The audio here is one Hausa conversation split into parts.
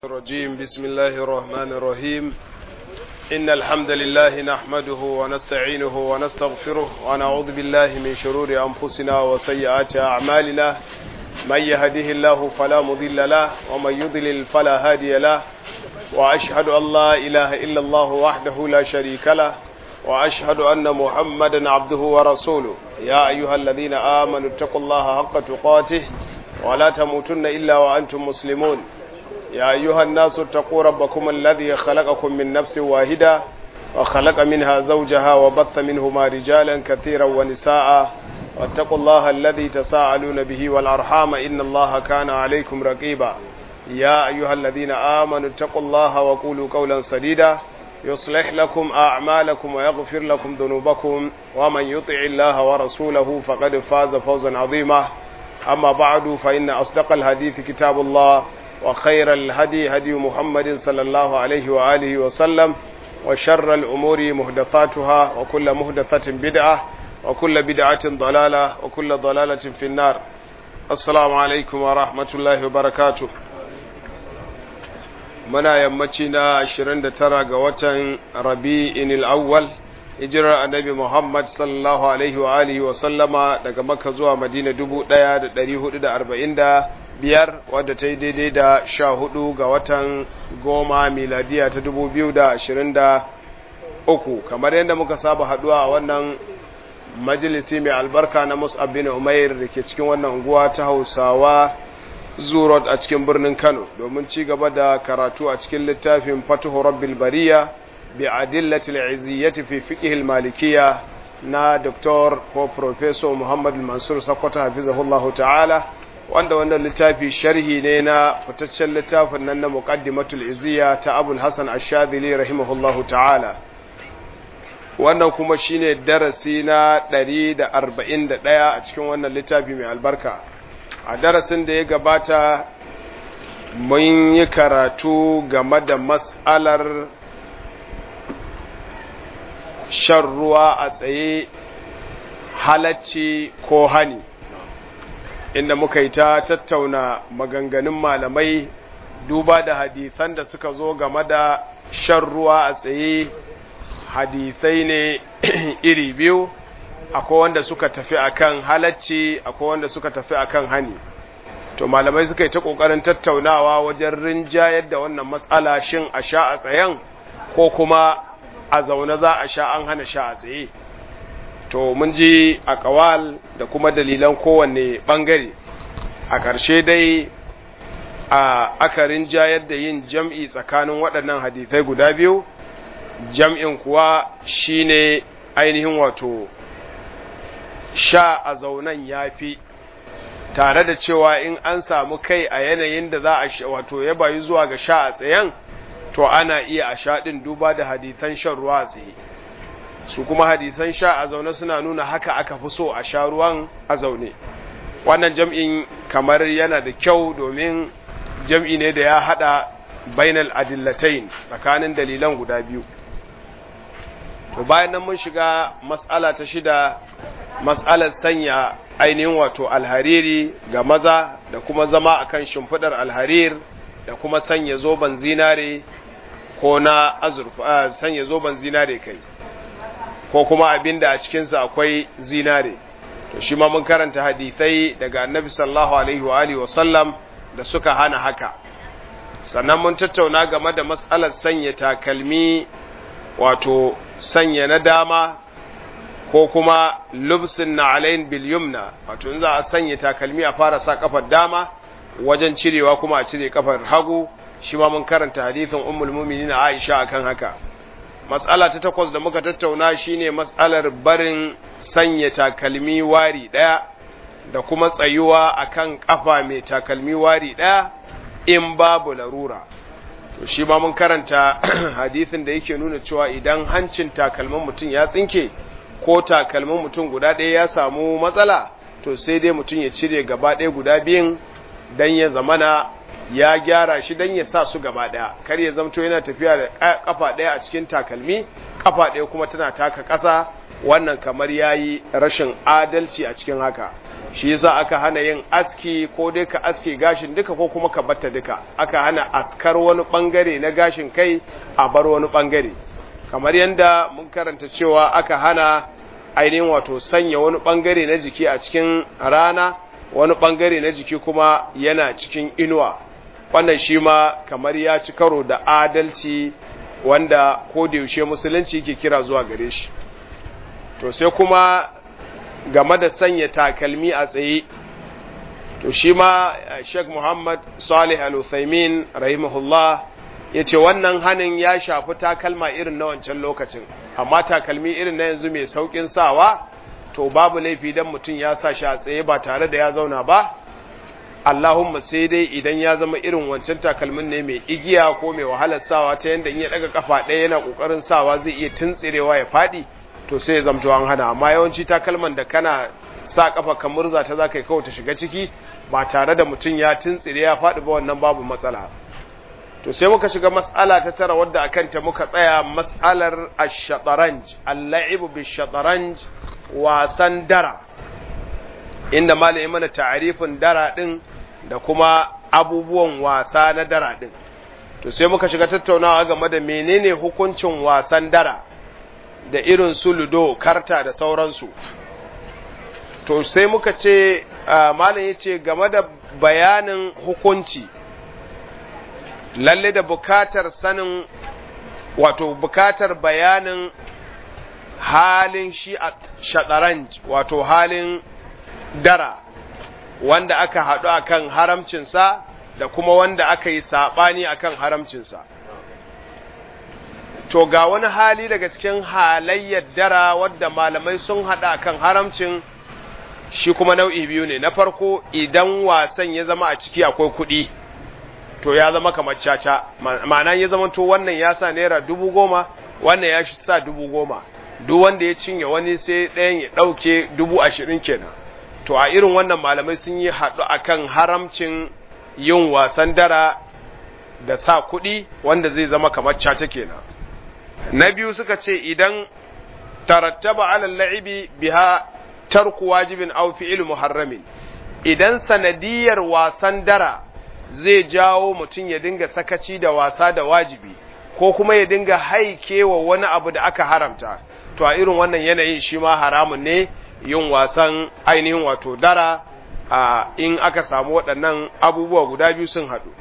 الرجيم بسم الله الرحمن الرحيم إن الحمد لله نحمده ونستعينه ونستغفره ونعوذ بالله من شرور أنفسنا وسيئات أعمالنا من يهده الله فلا مضل له ومن يضلل فلا هادي له وأشهد أن لا إله إلا الله وحده لا شريك له وأشهد أن محمدا عبده ورسوله يا أيها الذين آمنوا اتقوا الله حق تقاته ولا تموتن إلا وأنتم مسلمون يا أيها الناس اتقوا ربكم الذي خلقكم من نفس واحدة وخلق منها زوجها وبث منهما رجالا كثيرا ونساء واتقوا الله الذي تساءلون به والأرحام إن الله كان عليكم رقيبا يا أيها الذين آمنوا اتقوا الله وقولوا قولا سديدا يصلح لكم أعمالكم ويغفر لكم ذنوبكم ومن يطع الله ورسوله فقد فاز فوزا عظيما أما بعد فإن أصدق الحديث كتاب الله وخير الهدي هدي محمد صلى الله عليه وآله وسلم وشر الأمور مهدثاتها وكل مهدثة بدعة وكل بدعة ضلالة وكل ضلالة في النار السلام عليكم ورحمة الله وبركاته muna yammaci na 29 ga watan rabi'in al'awwal hijirar annabi Muhammad sallallahu alaihi wa alihi wa sallama daga makka zuwa madina 1445 wadda ta yi daidai da 14 ga watan goma miladiya ta 2023 kamar yadda muka saba haduwa a wannan majalisi mai albarka na mus'ab bin umair da ke cikin wannan unguwa ta hausawa zurot a cikin birnin Kano domin ci gaba da karatu a cikin littafin Fatuhu Rabbil Bariya bi adillatil iziyyati fi fiqh al-malikiyya na Dr. ko Professor Muhammad Mansur Sakwata hafizahullahu ta'ala wanda wannan littafi sharhi ne na fitaccen littafin nan na Muqaddimatul Iziyya ta Abul Hasan Ash-Shadhili rahimahullahu ta'ala wannan kuma shine darasi na 141 a cikin wannan littafi mai albarka a darasin da ya gabata mun yi karatu game da matsalar shan ruwa a tsaye halacci ko hani inda muka yi ta tattauna maganganun malamai duba da hadisan da suka zo game da shan ruwa a tsaye hadisai ne iri biyu akwai wanda suka tafi akan halacci akwai wanda suka tafi akan hani to malamai suka yi ta kokarin tattaunawa wajen rinjayar da wannan matsala shin a sha a tsayen ko kuma a zaune za a sha an hana sha a tsaye to mun ji a kawal da kuma dalilan kowanne bangare a ƙarshe dai a aka rinjayar da yin jam'i tsakanin waɗannan hadisai guda biyu jam'in kuwa shine ainihin wato sha a zaunan ya fi tare da cewa in an samu kai a yanayin da za a wato ya bayi zuwa ga sha a tsayen to ana iya a sha ɗin duba da hadisan shan ruwa a tsaye su kuma hadisan sha a zaune suna nuna haka aka fi so a sha ruwan a zaune wannan jam'in kamar yana da kyau domin jam'i ne da ya haɗa bainal adillatain tsakanin dalilan guda biyu to bayan nan mun shiga mas'ala ta shida mas'alar sanya ainihin wato alhariri ga maza da kuma zama akan shimfidar alharir da kuma sanya zoben zinare ko na azurfa sanya zoben zinare kai ko kuma abinda a cikinsa akwai zinare to shi ma mun karanta hadithai daga annabi sallallahu alaihi wa alihi wa sallam da suka hana haka sannan mun tattauna game da mas'alar sanya takalmi wato sanya na dama ko kuma lubsin na alayin bilyumna wato in za a sanya takalmi a fara sa kafar dama wajen cirewa kuma a cire kafar hagu shi ma mun karanta hadithin ummul mu'minin Aisha akan haka mas'ala ta takwas da muka tattauna shine mas'alar barin sanya takalmi wari daya da kuma tsayuwa akan kafa mai takalmi wari daya in babu larura to shi ma mun karanta hadisin da yake nuna cewa idan hancin takalmin mutum ya tsinke ko takalmin mutum guda ɗaya ya samu matsala to sai dai mutum ya cire gaba ɗaya guda biyun don ya zamana ya gyara shi don ya sa su gaba ɗaya kar ya zamto yana tafiya da kafa ɗaya a cikin takalmi kafa ɗaya kuma tana taka ƙasa wannan kamar yayi rashin adalci a cikin haka shi yasa aka hana yin aski ko dai ka aski gashin duka ko kuma ka batta duka aka hana askar wani bangare na gashin kai a bar wani bangare kamar yadda mun karanta cewa aka hana ainihin wato sanya wani bangare na jiki a cikin rana wani bangare na jiki kuma yana cikin inuwa wannan shi ma kamar ya ci karo da adalci wanda ko da yaushe musulunci ke kira zuwa gare shi to sai kuma game da sanya takalmi a tsaye to shi ma Sheikh Muhammad Salih Al-Uthaymin rahimahullah ya ce wannan hanin ya shafi takalma irin na wancan lokacin amma takalmi irin na yanzu mai saukin sawa to babu laifi dan mutum ya sa shi a tsaye ba tare da ya zauna ba Allahumma sai dai idan ya zama irin wancan takalmin ne mai igiya ko mai wahalar sawa ta yanda in ya daga kafa ɗaya yana kokarin sawa zai iya tuntsirewa ya faɗi to sai ya zamto an hana amma yawanci takalman da kana sa kafa ka murza ta zaka yi kawai ta shiga ciki ba tare da mutum ya tuntsire ya faɗi ba wannan babu matsala to sai muka shiga mas'ala ta tara wadda akan ta muka tsaya mas'alar ash-shataranj al-la'ibu bish-shataranj wasan dara inda malami mana ta'arifin dara din da kuma abubuwan wasa na dara din to sai muka shiga tattaunawa game da menene hukuncin wasan dara da irin su ludo karta da sauransu to sai muka ce malam yace game da bayanin hukunci lalle da bukatar sanin wato bukatar bayanin halin shi a shataranj wato halin dara wanda aka haɗu akan haramcinsa da kuma wanda aka yi saɓani akan haramcinsa to ga wani hali daga cikin halayyar dara wadda malamai sun haɗa akan haramcin shi kuma nau'i biyu ne na farko idan wasan ya zama a ciki akwai kuɗi to ya zama kamar caca ma'ana ya zama to wannan ya sa naira dubu goma wannan ya shi sa dubu goma duk wanda ya cinye wani sai ɗayan ya ɗauke dubu ashirin kenan to a irin wannan malamai sun yi haɗu akan haramcin yin wasan dara da sa kuɗi wanda zai zama kamar caca kenan na biyu suka ce idan tarattaba alal la'ibi biha tarku wajibin aw fi'il muharramin idan sanadiyar wasan dara zai jawo mutum ya dinga sakaci da wasa da wajibi ko kuma ya dinga haikewa wani abu da aka haramta to a irin wannan yanayin shi ma haramun ne yin wasan ainihin wato dara a in aka samu waɗannan abubuwa guda biyu sun haɗu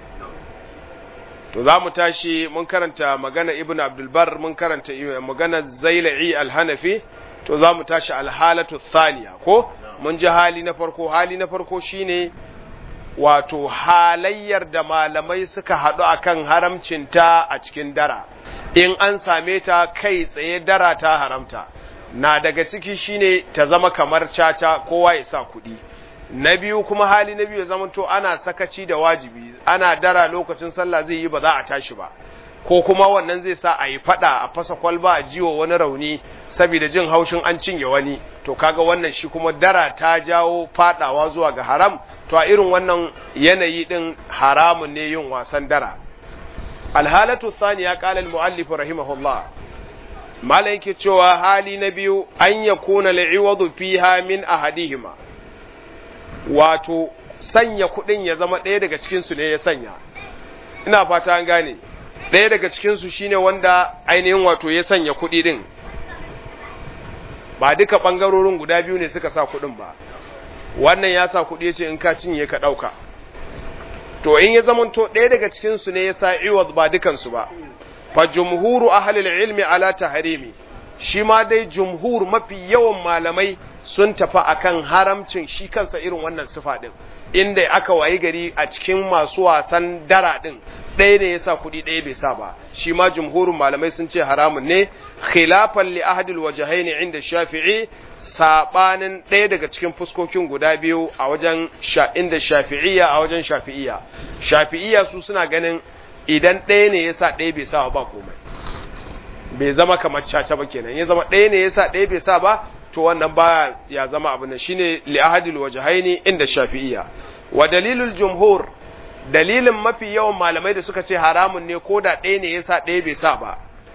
to za mu tashi mun karanta magana ibn abdulbar mun karanta magana zaila'i alhanafi to za mu tashi alhalatu thaniya ko mun ji hali na farko hali na farko shine wato halayyar da malamai suka haɗu akan haramcinta a cikin dara in an same ta kai tsaye dara ta haramta na daga ciki shine ta zama kamar caca kowa ya sa kuɗi na biyu kuma hali na biyu ya zama to ana sakaci da wajibi ana dara lokacin sallah zai yi ba za a tashi ba ko kuma wannan zai sa a yi fada a fasa kwalba a jiwo wani rauni saboda jin haushin an cinye wani to kaga wannan shi kuma dara ta jawo fadawa zuwa ga haram to a irin wannan yanayi din haramun ne yin wasan dara alhalatu thaniya qala almuallif rahimahullah malai yake cewa hali na biyu an yakuna li'iwadu fiha min ahadihima wato sanya kuɗin ya zama ɗaya daga cikinsu ne ya sanya ina fata an gane ɗaya daga cikinsu shine wanda ainihin wato ya sanya kuɗi ɗin ba duka ɓangarorin guda biyu ne suka sa kuɗin ba wannan ya sa kuɗi ya ce in ka cinye ka ɗauka to in ya zama to ɗaya daga cikinsu ne ya sa iwaz ba dukansu ba fa jumhuru ahlil ilmi ala tahrimi shi ma dai jumhur mafi yawan malamai sun tafi akan haramcin shi kansa irin wannan sifa din inda aka wayi gari a cikin masu wasan dara din ɗaya ne yasa kuɗi ɗaya bai sa ba shi ma jumhurin malamai sun ce haramun ne khilafan li ahadil wajhain inda shafi'i sabanin ɗaya daga cikin fuskokin guda biyu a wajen inda shafi'iyya a wajen shafi'iyya shafi'iyya su suna ganin idan ɗaya ne yasa ɗaya bai sa ba komai bai zama kamar caca ba kenan ya zama ɗaya ne yasa ɗaya bai sa ba to wannan baya ya zama abu ne shine li ahadil wajhaini inda shafi'iyya wa dalilul jumhur dalilin mafi yawan malamai da suka ce haramun ne ko da ɗaya ne yasa ɗaya bai sa ba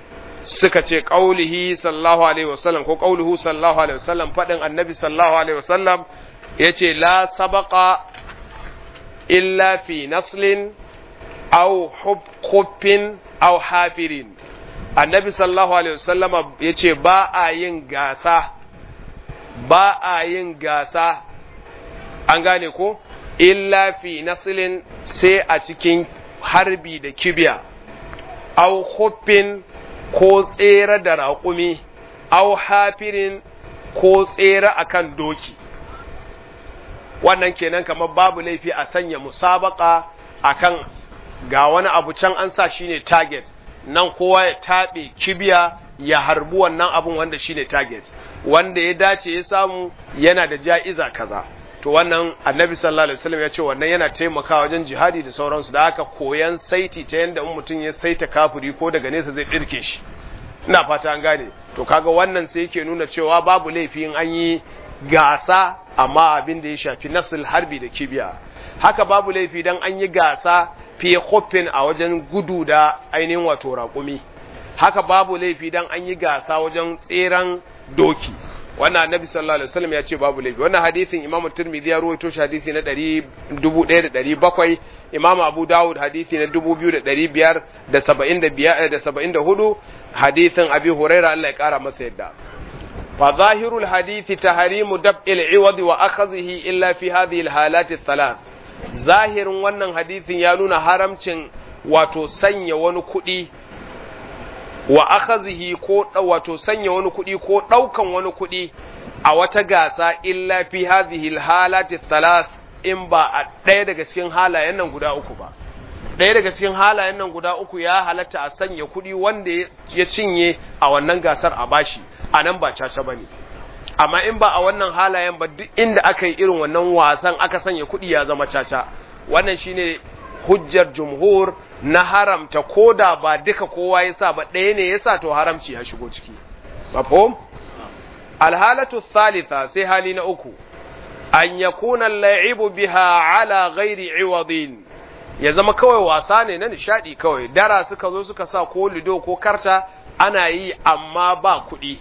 suka ce qaulihi sallallahu alaihi wasallam ko qauluhu sallallahu alaihi wasallam fadin annabi sallallahu alaihi wasallam yace la sabaqa illa fi naslin aw hubkhuffin aw hafirin annabi sallallahu alaihi wasallam yace ba a yin gasa ba a yin gasa an gane ko illa fi naslin sai a cikin harbi da kibiya aw khuffin ko tsere da raƙumi aw hafirin ko tsere akan doki wannan kenan kamar babu laifi a sanya musabaka akan ga wani abu can an sa shine target nan kowa ya taɓe kibiya ya harbi wannan abun wanda shine target wanda ya dace ya samu yana da ja'iza kaza to wannan annabi sallallahu alaihi wasallam ya ce wannan yana taimakawa wajen jihadi da sauransu da haka koyan saiti ta yanda in mutum ya saita kafiri ko daga nesa zai dirke shi ina fata an gane to kaga wannan sai yake nuna cewa babu laifi in an yi gasa amma abin da ya shafi nasul harbi da kibiya haka babu laifi dan an yi gasa fi khuffin a wajen gudu da ainihin wato raƙumi haka babu laifi dan an yi gasa wajen tseren doki wannan annabi sallallahu alaihi wasallam ya ce babu laifi wannan hadisin imamu tirmidhi ya rawaito shi hadisi na 1700 imamu abu dawud hadisi na 2575 hadisin abi huraira Allah ya kara masa yadda fa zahirul hadisi tahrimu dab'il iwad wa akhadhihi illa fi hadhihi alhalat althalath zahirin wannan hadisin ya nuna haramcin wato sanya wani kuɗi wa akhazihi ko wato sanya wani kuɗi ko ɗaukan wani kuɗi a wata gasa illa fi hadhihi alhalati thalath in ba a ɗaya daga cikin halayen nan guda uku ba ɗaya daga cikin halayen nan guda uku ya halatta a sanya kuɗi wanda ya cinye a wannan gasar a bashi a nan ba caca bane amma in ba a wannan halayen ba duk inda aka yi irin wannan wasan aka sanya kuɗi ya zama caca wannan shine hujjar jumhur na haramta ko da ba duka kowa ya sa ba ɗaya ne ya sa to haramci ya shigo ciki mafhum alhalatu thalitha sai hali na uku an yakuna al-la'ibu biha ala ghairi iwadin ya zama kawai wasa ne na nishadi kawai dara suka zo suka sa ko lido ko karta ana yi amma ba kuɗi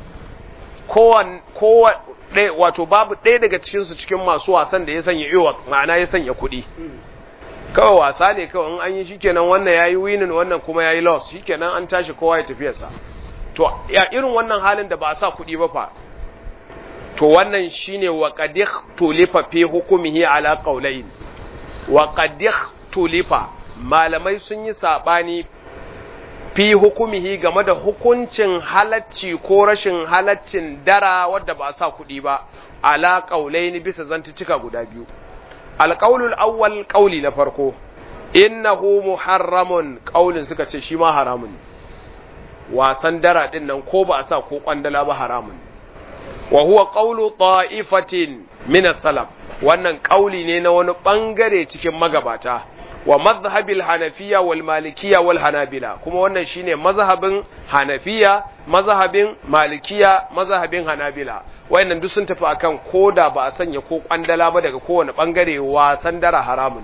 kowan kowa wato babu ɗaya daga cikin su cikin masu wasan da ya sanya iwad ma'ana ya sanya kuɗi kawai wasa ne kawai in an yi shikenan wannan yayi winning wannan kuma yayi loss shikenan an tashi kowa ya tafiyarsa to ya irin wannan halin da ba a sa kuɗi ba fa to wannan shine wa qadih tulifa fi hukumihi ala qawlayn wa qadih tulifa malamai sun yi sabani fi hukumihi game da hukuncin halacci ko rashin halaccin dara wadda ba a sa kuɗi ba ala qawlayn bisa zantuttuka guda biyu alƙaulul awwal ƙauli na farko innahu muharramun ƙaulin suka ce shi ma haramun wasan dara ɗin nan ko ba a sa ko ƙwandala ba haramun wa huwa ƙaulu ta'ifatin min salaf wannan ƙauli ne na wani ɓangare cikin magabata wa mazhabil hanafiya wal malikiya wal hanabila kuma wannan shine mazhabin hanafiya mazhabin malikiya mazhabin hanabila wayannan duk sun tafi akan koda ba a sanya ko kwandala ba daga kowane bangare wasan dara haramun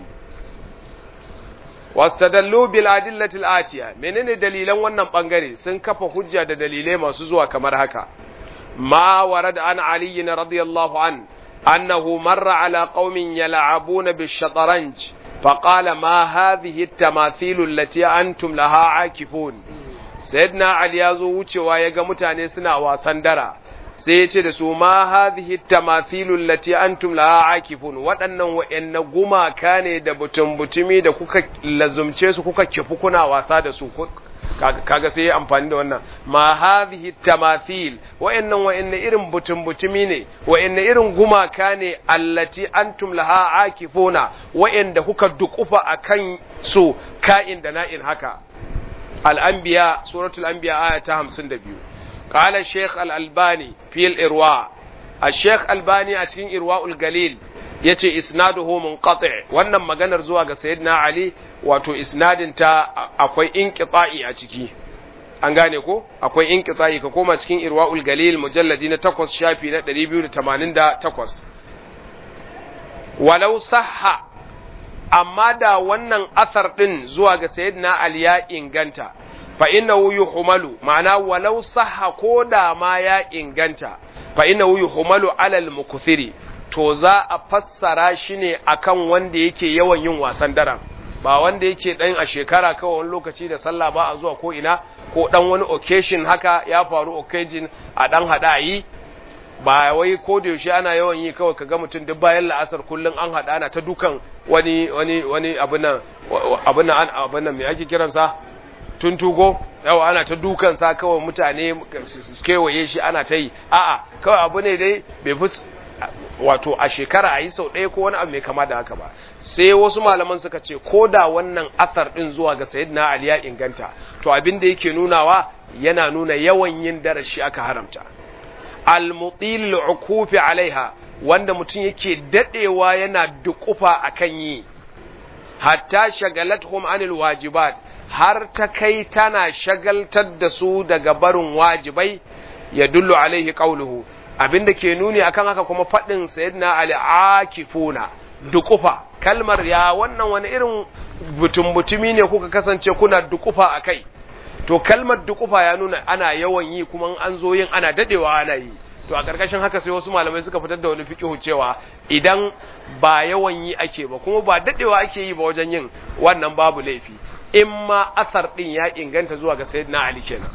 wastadallu bil adillati atiya menene dalilan wannan bangare sun kafa hujja da dalilai masu zuwa kamar haka ma warada an ali radiyallahu an annahu marra ala qaumin yal'abuna bish shataranj فقال ما هذه التماثيل التي أنتم لها عاكفون سيدنا علي yazo wucewa yaga mutane suna wasan dara sai ya ce da su ma hadhihi tamathilul lati antum laha akifun waɗannan wa'anna gumaka ne da butun butumi da kuka lazumce su kuka kifu kuna wasa da su kaga sai ya amfani da wannan ma hadhihi tamathil wa'annan wa'anna irin butun butumi ne wa'anna irin gumaka ne allati antum laha akifuna wa'anda kuka dukufa akan su ka'in da na'in haka al-anbiya suratul anbiya aya ta 52 قال الشيخ الألباني في الإرواء الشيخ الباني أتكين إرواء القليل yace isnaduhu munqati wannan maganar zuwa ga sayyidina ali wato isnadin ta akwai inqita'i a ciki an gane ko akwai inqita'i ka koma cikin irwaul galil mujalladi na 8 shafi na 288 walau sahha amma da wannan asar din zuwa ga sayyidina ali ya inganta fa innahu yuhmalu ma'ana walau sahha ko da ma ya inganta fa innahu yuhmalu alal mukthiri to za a fassara shi ne akan wanda yake yawan yin wasan daren ba wanda yake dan a shekara kawai wani lokaci da sallah ba a zuwa ko ina ko dan wani occasion haka ya faru occasion a dan hada yi ba wai ko da yaushe ana yawan yi kawai kaga mutum duk bayan la'asar kullun an hada ana ta dukan wani wani wani abin nan abin nan abin nan me ake kiransa tuntugo yawa ana ta dukan sa kawai mutane su kewaye shi ana ta yi a'a kawai abu ne dai bai fi wato a shekara a yi sau ɗaya ko wani abu mai kama da haka ba sai wasu malaman suka ce ko da wannan asar ɗin zuwa ga sayyidina ali ya inganta to abin da yake nunawa yana nuna yawan yin darashi aka haramta al-mutil ukufi alaiha wanda mutum yake dadewa yana dukufa akan yi hatta shagalathum anil wajibat har ta kai tana shagaltar da su daga barin wajibai ya dullu alaihi qauluhu abinda ke nuni akan haka kuma faɗin sayyidina ali akifuna dukufa kalmar ya wannan wani irin butum butumi ne kuka kasance kuna dukufa akai to kalmar dukufa ya nuna ana yawan yi kuma an zo yin ana dadewa ana yi to a karkashin haka sai wasu malamai suka fitar da wani fiqhu cewa idan ba yawan yi ake ba kuma ba dadewa ake yi ba wajen yin wannan babu laifi in ma asar din ya inganta zuwa ga sayyidina ali kenan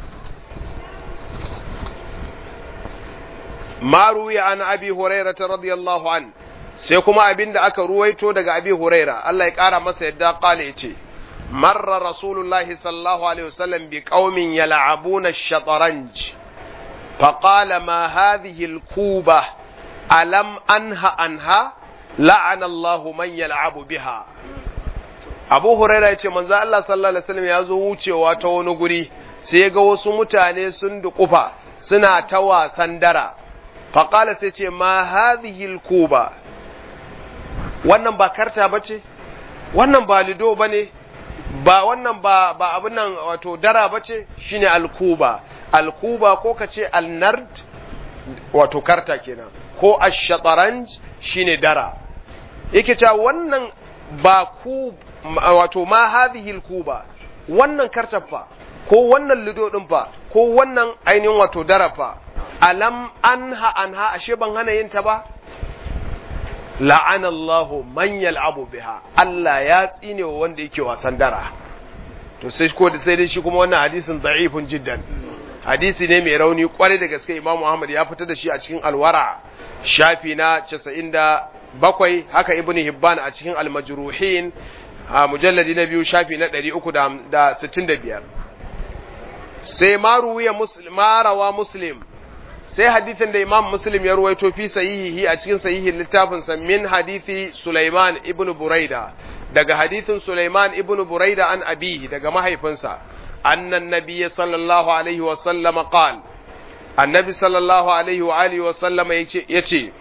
ma ruwiya an abi hurairah radiyallahu an sai kuma abinda aka ruwaito daga abi huraira Allah ya kara masa yadda kale yace marra rasulullahi sallallahu alaihi wasallam bi qaumin yal'abuna ash-shatranj فقال ما هذه الكوبة ألم أنها أنها لعن الله من يلعب بها Abu Huraira ya ce, Manzo Allah sallallahu Alaihi wasallam ya zo wucewa ta wani guri, sai ga wasu mutane sun duƙufa suna ta wasan dara, faƙala sai ce, Ma hadhihi kuba wannan ba karta ba ce, wannan ba lido ba ne, ba wannan ba ba abin nan wato dara ba ce, shine alkuba. alkuba ko ka ce alnard wato karta kenan ko ashataranj shine dara yake cewa wannan ba ku wato ma hadhihi alkuba wannan karta fa ko wannan lido din fa ko wannan ainihin wato dara fa alam anha anha ashe ban hana yin ta ba la'ana Allahu man yal'abu biha Allah ya tsine wa wanda yake wasan dara to sai ko sai dai shi kuma wannan hadisin da'ifun jiddan hadisi ne mai rauni kwarai da gaske Imam Muhammad ya fitar da shi a cikin alwara shafi na 97 haka Ibn Hibban a cikin al-Majruhin a mujalladi na biyu shafi na 365 sai maruwiya muslim marawa muslim sai hadithin da Imam Muslim ya ruwaito fi sahihihi a cikin sahihin littafin sa min hadithi Sulaiman ibn Buraida daga hadithin Sulaiman ibn Buraida an abihi daga mahaifinsa أن النبي صلى الله عليه وسلم قال النبي صلى الله عليه وآله وسلم يتي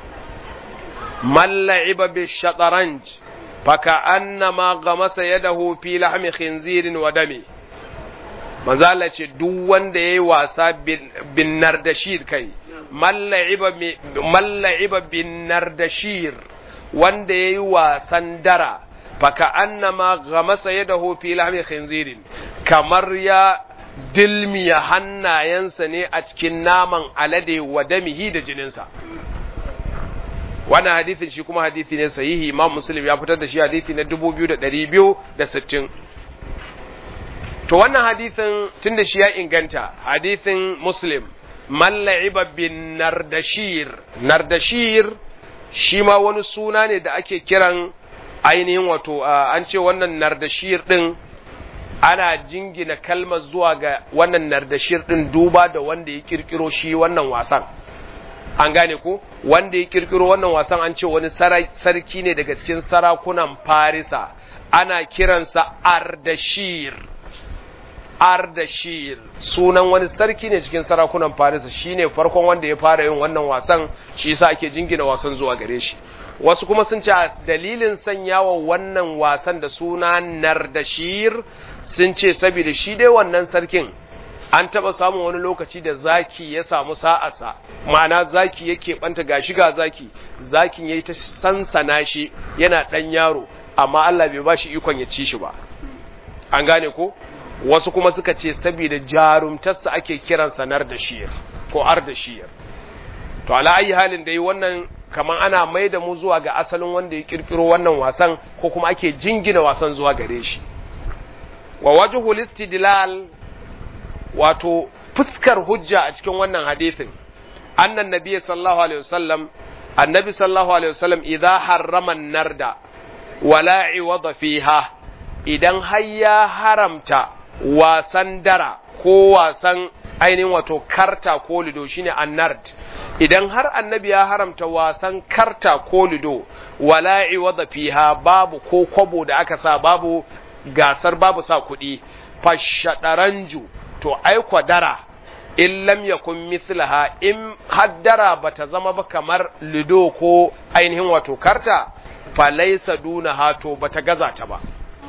من لعب بالشطرنج فكأنما غمس يده في لحم خنزير ودمه manzo Allah ce duk wanda yayi wasa bin nardashir kai malla'iba bin nardashir wanda yayi wasan dara faka annama gamasa yadahu fi lahmi khinzirin kamar ya dilmiya hannayensa ne a cikin naman alade wa damihi da jininsa wannan hadithin shi kuma hadithi ne sahihi imam muslim ya fitar da shi hadithi na 2260 to wannan hadithin tunda shi ya inganta hadithin muslim malla'iba bin nardashir nardashir shi ma wani suna ne da ake kiran ainihin wato an ce wannan nardashir din ana jingina kalmar zuwa ga wannan nardashir din duba da wanda ya kirkiro shi wannan wasan an gane ko wanda ya kirkiro wannan wasan an ce wani sarki ne daga cikin sarakunan farisa ana kiransa ardashir ardashir sunan wani sarki ne cikin sarakunan farisa shine farkon wanda ya fara yin wannan wasan shi yasa ake jingina wasan zuwa gare shi wasu kuma sun ce dalilin sanyawa wannan wasan da suna nardashir sun ce saboda shi dai wannan sarkin an taba samun wani lokaci da zaki ya samu sa'asa ma'ana zaki yake banta gashi ga zaki zakin yayi ta sansana shi yana dan yaro amma Allah bai bashi ikon ya ci shi ba an gane ko wasu kuma suka ce saboda jarumtarsa ake kiran sanar da shiyar ko ar da shiyar to ala ayi halin da yi wannan kamar ana mai da mu zuwa ga asalin wanda ya kirkiro wannan wasan ko kuma ake jingina wasan zuwa gare shi wa wajhul istidlal wato fuskar hujja a cikin wannan hadisin annan nabiy sallallahu alaihi wasallam annabi sallallahu alaihi wasallam idza harrama narda wala iwada fiha idan har ya haramta wasan dara ko wasan ainihin wato karta ko lido shine annard idan har annabi ya haramta wasan karta ko lido wala iwada fiha babu ko kwabo da aka sa babu gasar babu sa kuɗi fashadaranju to ai dara in lam yakun mithlaha in haddara bata zama ba kamar lido ko ainihin wato karta falaisa duna hato bata gaza ta ba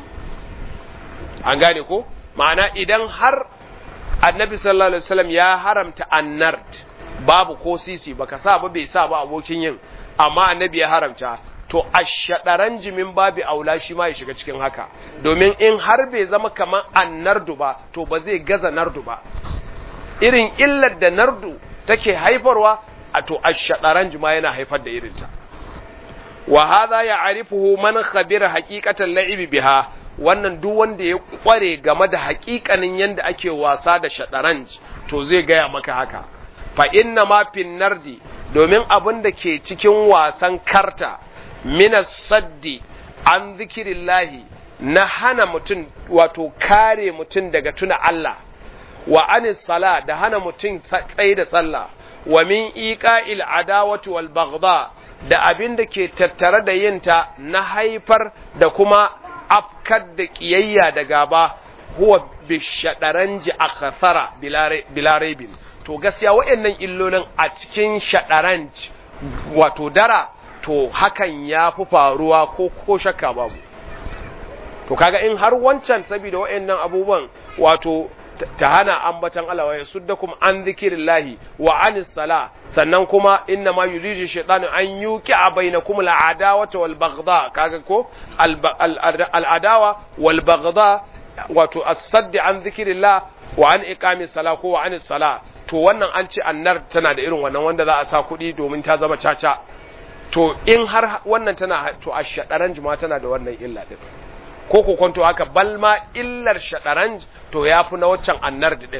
an gane ko ma'ana idan har annabi sallallahu alaihi wasallam ya haramta annart babu ko sisi baka sa ba bai sa ba abokin yin amma annabi ya haramta to ashadaran jimin babu aula shi ma ya shiga cikin haka domin in har bai zama kamar annardu ba to ba zai gaza nardu ba irin illar da nardu take haifarwa a to ashadaran jima yana haifar da irinta wa hadha ya'rifuhu man khabira haqiqatan la'ibi biha wannan duk wanda ya kware game da haƙiƙanin yanda ake wasa da shadaranj to zai gaya maka haka fa inna ma fin nardi domin abin da ke cikin wasan karta minas saddi an zikirillahi na hana mutum wato kare mutum daga tuna Allah wa anis sala da hana mutum tsaye da sallah wa min iqa'il adawati wal baghdha da abin da ke tattare da yinta na haifar da kuma afkar da kiyayya da gaba huwa bishadaranji akthara bila raibin to gaskiya waɗannan illolin a cikin shadaranj wato dara to hakan ya fi faruwa ko ko shakka babu to kaga in har wancan saboda waɗannan abubuwan wato ta hana ambatan Allah wa yasuddakum an zikirillahi wa anis sala sannan kuma inna ma yuridu shaytanu an yuqi'a bainakum al'adawata wal baghdha kaga ko al'adawa wal baghdha wato as-sadd an zikirillah wa an iqamis sala ko wa anis sala to wannan an ce annar tana da irin wannan wanda za a sa kuɗi domin ta zama caca to in har wannan tana to a shaɗaran juma tana da wannan illa din ko ku kwanto haka balma illar shaɗaran to ya fi na waccan annar din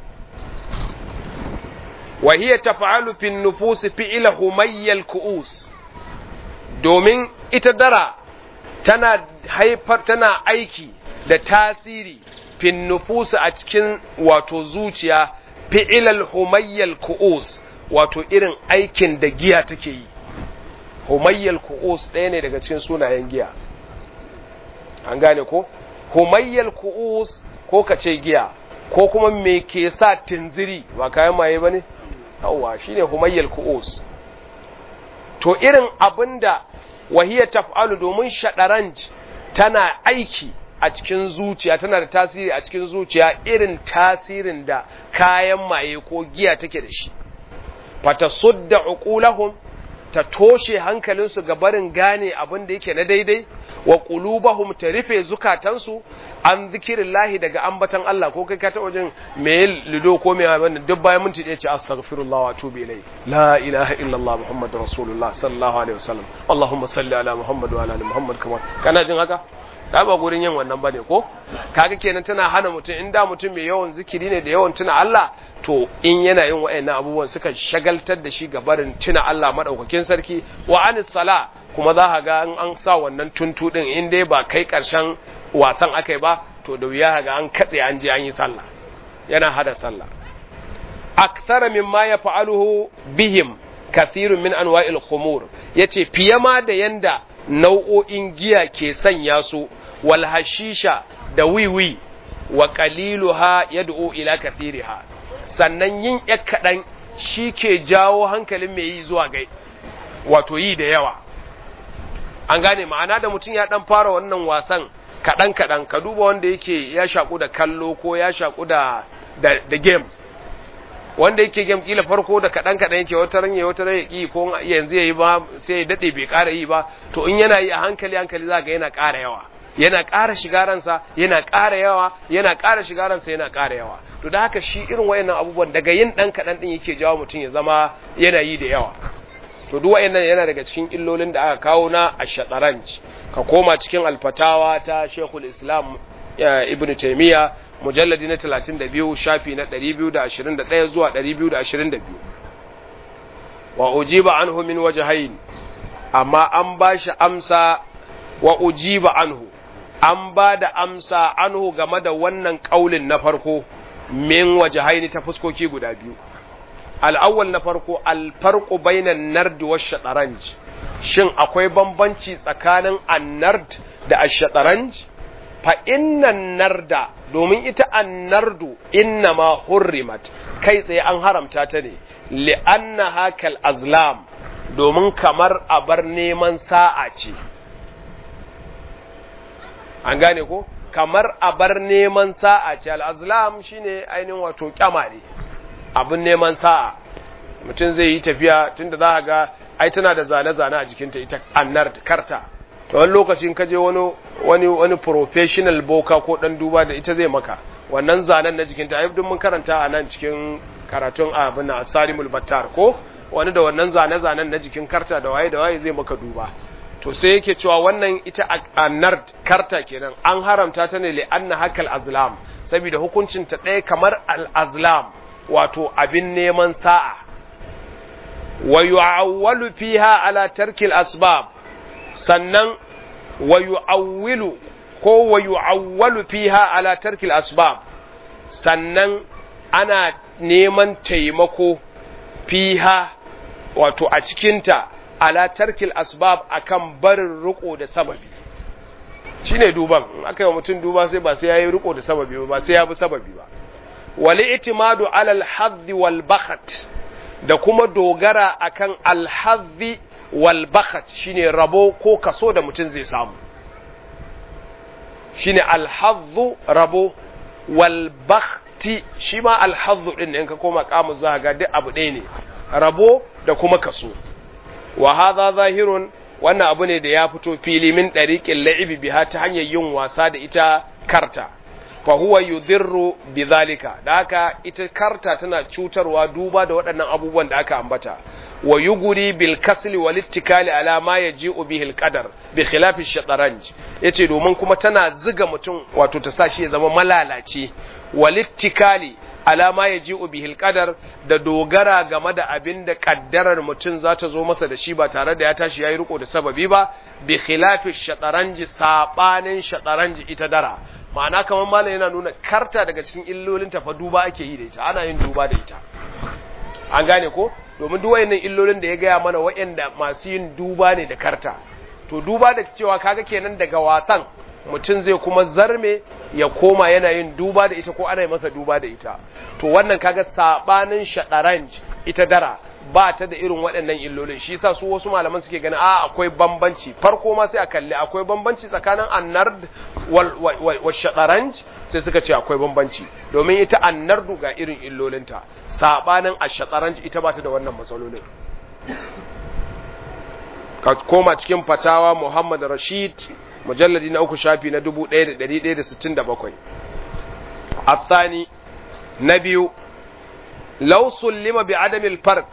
wa hiya taf'alu fi nufus fi'la humayyal ku'us domin ita dara tana haifar tana aiki da tasiri fi nufus a cikin wato zuciya fi'ilal humayyal ku'us wato irin aikin da giya take yi humayyal ku'us ɗaya ne daga cikin sunayen giya an gane ko humayyal ku'us ko ka ce giya ko kuma me ke sa tinziri ba kayan maye ba ne yawwa shine humayyal ku'us to irin abinda wahiya taf'alu domin shadaranj tana aiki a cikin zuciya tana da tasiri a cikin zuciya irin tasirin da kayan maye ko giya take da shi fata sudda uqulahum ta toshe hankalinsu ga barin gane abin da yake na daidai wa qulubahum ta rufe zukatansu an zikirillahi daga ambatan Allah ko kai ka ta wajen me lido ko me wannan duk bayan minti ɗaya ce astaghfirullah wa atubu ilai la ilaha illallah muhammadur rasulullah sallallahu alaihi wasallam allahumma salli ala muhammad wa ala ali muhammad kama kana jin haka da ba gurin yin wannan bane ko kaga kenan tana hana mutum in da mutum mai yawan zikiri ne da yawan tuna Allah to in yana yin wa'annan abubuwan suka shagaltar da shi ga barin tuna Allah madaukakin sarki wa anis sala kuma za ka ga an sa wannan tuntu din in dai ba kai karshen wasan akai ba to da wuya ga an katse an je an yi sallah yana hada sallah akthara mimma yaf'aluhu bihim kathirun min anwa'il khumur yace fiye ma da yanda nau'o'in giya ke sanya su wal hashisha da wiwi wa qaliluha yad'u ila kathiriha sannan yin yak kadan shi ke jawo hankalin mai yi zuwa ga wato yi da yawa an gane ma'ana da mutum ya dan fara wannan wasan kadan kadan ka duba wanda yake ya shaku da kallo ko ya shaku da da, da game wanda yake game kila farko da kadan kadan yake wata ran wata ran yaki ko yanzu yayi ba sai ya dade bai ƙara yi ba to in yana yi a hankali hankali zaka yana ƙara yawa yana ƙara shiga ransa yana ƙara yawa yana ƙara shiga ransa yana ƙara yawa to da haka shi irin wayannan abubuwan daga yin ɗan kaɗan ɗin yake jawo mutum ya zama yana yi da yawa to duk wayannan yana daga cikin illolin da aka kawo na ashataranj ka koma cikin alfatawa ta Sheikhul Islam Ibn Taymiyyah mujalladi na 32 shafi na 221 zuwa 222 wa ujiba anhu min wajhayn amma an bashi amsa wa ujiba anhu an ba da amsa anhu game da wannan kaulin na farko min wajhayn ta fuskoki guda biyu al'awwal na farko alfarqu bainan nard wa shataranj shin akwai bambanci tsakanin annard da ash-shataranj fa innan narda domin ita annardu innama hurrimat kai tsaye an haramta ta ne li'anna hakal azlam domin kamar abar neman sa'a ce an gane ko kamar abar neman sa'a ce al'azlam shine ainihin wato kyamare abin neman sa'a mutum zai yi tafiya tunda za ga ai tana da zane-zane a jikinta ita annar karta to wani lokacin ka je wani wani wani professional boka ko dan duba da ita zai maka wannan zanen na jikinta ai duk mun karanta a nan cikin karatun abin asarimul battar ko wani da wannan zane-zanen na jikin karta da waye da waye zai maka duba to sai yake cewa wannan ita annar karta kenan an haramta ta ne li'anna hakal azlam saboda hukuncin ta ɗaya kamar al azlam wato abin neman sa'a wa yu'awwalu fiha ala tarkil asbab sannan wa yu'awwilu ko wa yu'awwalu fiha ala tarkil asbab sannan ana neman taimako fiha wato a cikinta ala tarkil asbab akan barin riko da sababi shine duban in aka yi wa mutum duba sai ba sai yayi riko da sababi ba sai ya bi sababi ba wal i'timadu ala al hadd wal bakhat da kuma dogara akan al hadd wal bakhat shine rabo ko kaso da mutum zai samu shine al hadd rabo wal bakhti shi ma al hadd din in ka koma kamu za ga duk abu ɗaya ne rabo da kuma kaso wa hadha zahirun wannan abu ne da ya fito fili min dariqil la'ibi biha ta hanyar yin wasa da ita karta fa huwa yudirru bidhalika da haka ita karta tana cutarwa duba da waɗannan abubuwan da aka ambata wa yuguri bil kasli wal ittikali ala ma yaji'u bihi al qadar bi khilafi shataranj yace domin kuma tana ziga mutum wato ta sa shi ya zama malalaci wal ittikali alama ya ji bihil qadar da dogara game da abin da kaddarar mutum za ta zo masa da shi ba tare da ya tashi ya yi riko da sababi ba bi khilafi shataranji sabanin shataranji ita dara ma'ana kamar malam yana nuna karta daga cikin illolin ta fa duba ake yi da ita ana yin duba da ita an gane ko domin duk wayannan illolin da ya gaya mana wayanda masu yin duba ne da karta to duba da cewa kaga kenan daga wasan mutum zai kuma zarme ya koma yana yin duba da ita ko ana yi masa duba da ita to wannan kaga sabanin shadaranj ita dara ba ta da irin waɗannan illolin shi yasa su wasu malaman suke ganin a akwai bambanci farko ma sai a kalli akwai bambanci tsakanin annard wal, wal, wal shadaranj sai suka ce akwai bambanci domin ita annardu ga irin illolinta sabanin ashadaranj ita ba ta da wannan matsalolin ka koma cikin fatawa Muhammad Rashid mujalladi na uku shafi na 1167 الثاني نبي لو سلم بعدم الفرق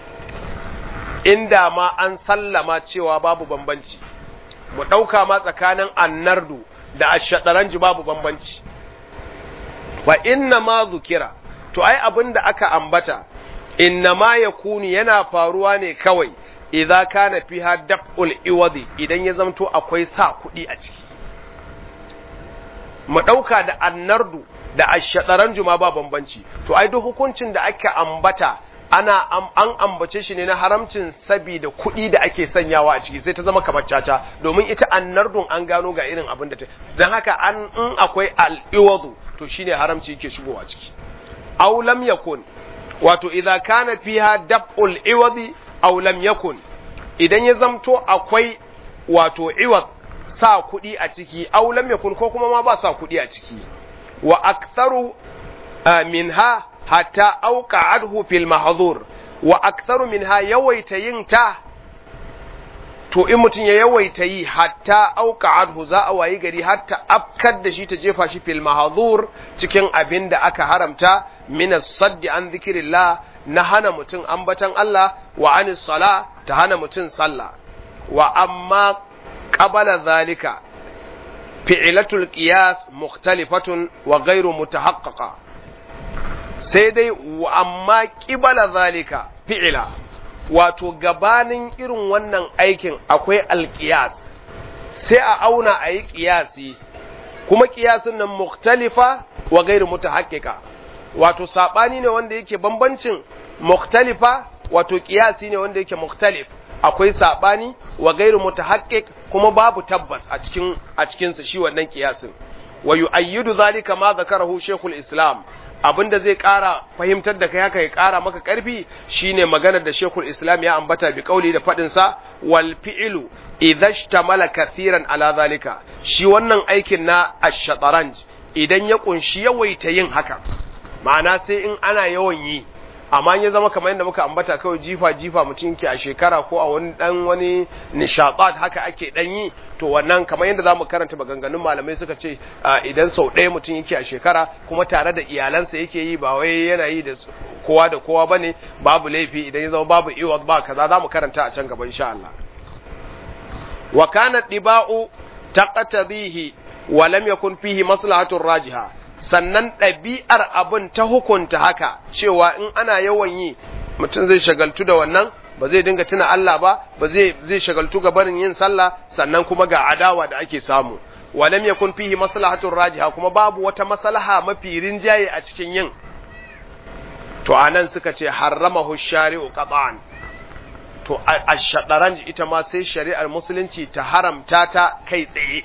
inda ma an sallama cewa babu bambanci mu ɗauka ma tsakanin annardu da ashadaranji babu bambanci fa inna ma zukira to ai abin da aka ambata inna ma ya kuni yana faruwa ne kawai idza kana fiha daf'ul iwadi idan ya zamto akwai sa kuɗi a ciki mu ɗauka da annardu da ashadaranju ma ba bambanci to ai duk hukuncin da aka ambata ana an ambace shi ne na haramcin sabida kuɗi da ake sanyawa a ciki sai ta zama kamar caca domin ita annardun an gano ga irin abin da ta don haka an in akwai al'iwadu to shine haramci yake shigowa ciki aw lam yakun wato idza kana fiha dab'ul iwadi aw lam yakun idan ya zamto akwai wato iwad sa kuɗi a ciki aw lam yakun ko kuma ma ba sa kuɗi a ciki wa aktharu minha hatta auka adhu fil mahzur wa aktharu minha yawaita yin ta to in mutum ya yawaita yi hatta auka adhu za a wayi gari hatta afkar da shi ta jefa shi fil mahzur cikin abin da aka haramta min as-sadd an zikrillah na hana mutum ambatan Allah wa anis sala ta hana mutum sallah wa amma qabala zalika fi'latul qiyas mukhtalifatun wa ghairu mutahaqqaqa sai dai wa amma qibala zalika fi'la wato gabanin irin wannan aikin akwai alƙiyas sai a auna a yi ƙiyasi kuma ƙiyasin nan muktalifa wa gairu mutahaqqiqa wato sabani ne wanda yake bambancin muktalifa wato ƙiyasi ne wanda yake muktalif akwai sabani wa gairu mutahaqqiq kuma babu tabbas a cikin a cikin sa shi wannan ƙiyasin wa yu'ayyidu zalika ma zakarahu shaykhul islam abin da zai ƙara fahimtar da kai haka ya ƙara maka ƙarfi shine maganar da Sheikhul Islam ya ambata bi kauli da faɗin sa wal fi'lu idza ishtamala kathiran ala zalika shi wannan aikin na ash-shataranj idan ya kunshi yawaita yin haka ma'ana sai in ana yawan yi amma ya zama kamar yadda muka ambata kawai jifa jifa mutum ke a shekara ko a wani dan wani nishadat haka ake dan yi to wannan kamar yadda zamu karanta maganganun malamai suka ce idan sau ɗaya mutum yake a shekara kuma tare da iyalansa yake yi ba wai yana yi da kowa da kowa bane babu laifi idan ya zama babu iwas ba kaza zamu karanta a can gaba insha Allah wa kana diba'u taqtadihi wa lam yakun fihi maslahatun rajiha sannan ɗabi'ar abin ta hukunta haka cewa in ana yawan yi mutum zai shagaltu da wannan ba zai dinga tuna Allah ba ba zai zai shagaltu ga barin yin sallah sannan kuma ga adawa da ake samu walam yakun fihi maslahatun rajiha kuma babu wata maslaha mafi rinjaye a cikin yin to anan suka ce harramahu shari'u qat'an to ash-shataranj ita ma sai shari'ar musulunci ta haramta ta kai tsaye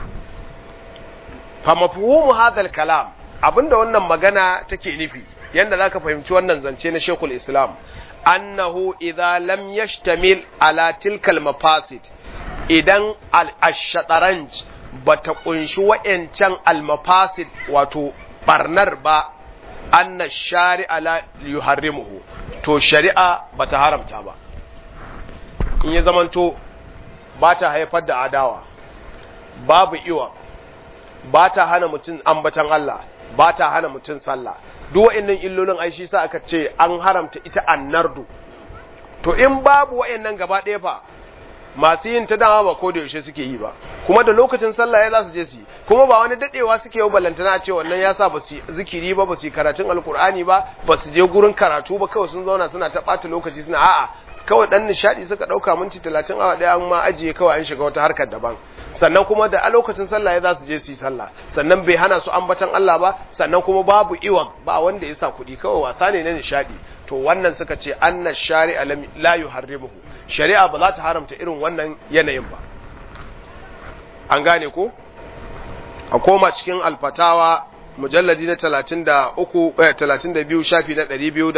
fa mafhumu hadha kalam abinda wannan magana take nufi yanda zaka fahimci wannan zance na Sheikhul Islam annahu idza lam yashtamil ala tilkal mafasid idan al-shataranj bata kunshi wa'yancan al-mafasid wato barnar ba anna shari'a la yuharrimuhu to shari'a bata haramta ba in ya zamanto ba ta haifar da adawa babu iwa ba ta hana mutum ambatan Allah ba ta hana mutum sallah duk wa'annan illolin ai shi sa aka ce an haramta ita annardu to in babu wa'annan gaba ɗaya fa masu yin ta dama ba ko da yaushe suke yi ba kuma da lokacin sallah ya za su je su yi kuma ba wani dadewa suke yi ballantana a ce wannan ya sa ba su zikiri ba ba su yi karatun alkur'ani ba ba su je gurin karatu ba kawai sun zauna suna ta ɓata lokaci suna a'a kawai dan nishadi suka ɗauka minti talatin awa ɗaya an ma ajiye kawai an shiga wata harkar daban sannan kuma da a lokacin sallah ya za su je su yi sallah sannan bai hana su ambatan Allah ba sannan kuma babu iwan ba wanda ya sa kuɗi kawai wasa ne na nishadi to wannan suka ce anna shari'a la yuharrimuhu shari'a ba za ta haramta irin wannan yanayin ba an gane ko a koma cikin alfatawa mujalladi na 33 32 shafi na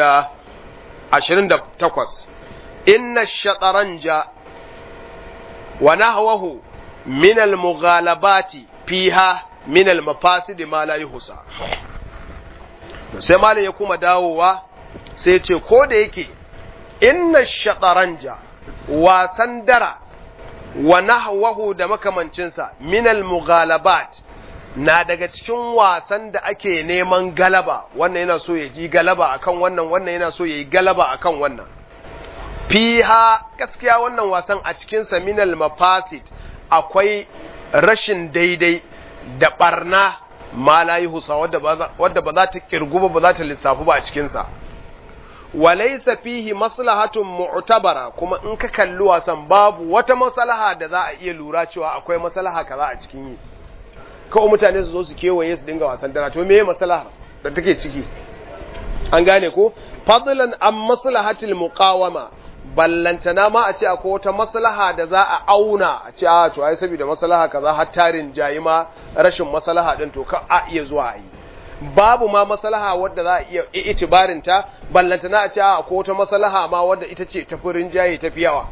228 inna shataranja wa nahwahu min al-mughalabati fiha min al-mafasid ma la yuhsa sai malam ya kuma dawowa sai ce ko da yake inna shataranja wasan dara wa nahwahu da makamancinsa min al-mughalabat na daga cikin wasan da ake neman galaba wannan yana so ya ji galaba akan wannan wannan yana so ya yi galaba akan wannan fiha gaskiya wannan wasan a cikin sa min al-mafasid akwai rashin daidai da barna ma la yuhsa wadda ba za ta kirgu ba ba za ta lissafu ba a cikin sa walaisa fihi maslahatun mu'tabara kuma in ka kalli wasan babu wata maslaha da za a iya lura cewa akwai maslaha kaza a cikin yi kawai mutane su zo su kewaye su dinga wasan dara to meye maslaha da take ciki an gane ko fadlan an maslahatil muqawama ballantana ma a ce akwai wata maslaha da za a auna a ce a to ai saboda maslaha kaza har tarin jayi ma rashin maslaha din to ka a iya zuwa a yi babu ma maslaha wadda za a iya itibarin ta ballantana a ce a ko wata maslaha ma wadda ita ce tafi rinjaye tafi yawa